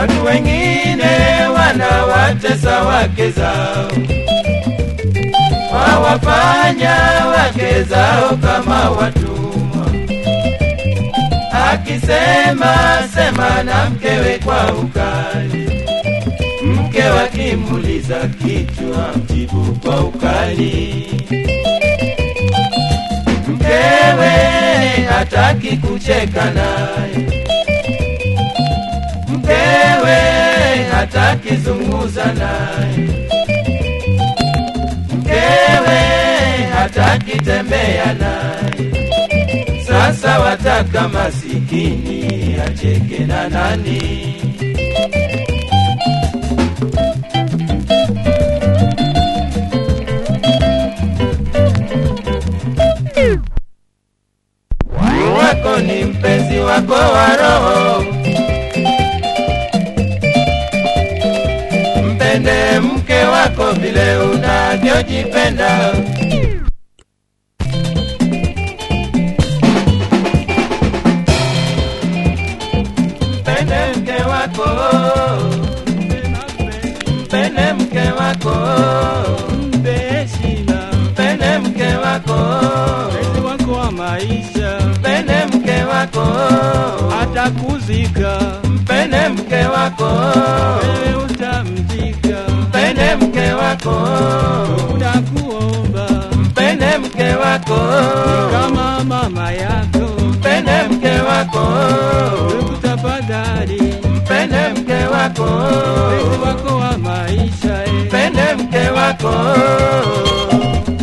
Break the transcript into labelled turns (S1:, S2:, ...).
S1: Watu wengine wanawatesa wake zao, wawafanya wake zao kama watumwa. Akisema sema na mkewe kwa ukali, mke wakimuliza kitu amjibu kwa ukali. Mkewe hataki kucheka naye mkewe hataki zungumza naye, mkewe hataki tembea naye. Sasa wataka masikini acheke na nani? wako ni mpenzi wako wa roho mpende mke wako vile unavyojipenda. Mpende mke wako, mpende mke wako,
S2: mpe heshima
S1: mpende mke wako,
S2: mpenzi wako wa maisha
S1: mpende mke wako,
S2: atakuzika
S1: mpende mke wako,
S2: wewe utamzika
S1: mpende mke wako,
S2: unakuomba
S1: mpende mke wako,
S2: kama mama yako
S1: mpende mke wako,
S2: tafadhali
S1: mpende mke wako,
S2: mpenzi wako wa maisha eh.
S1: mpende mke wako.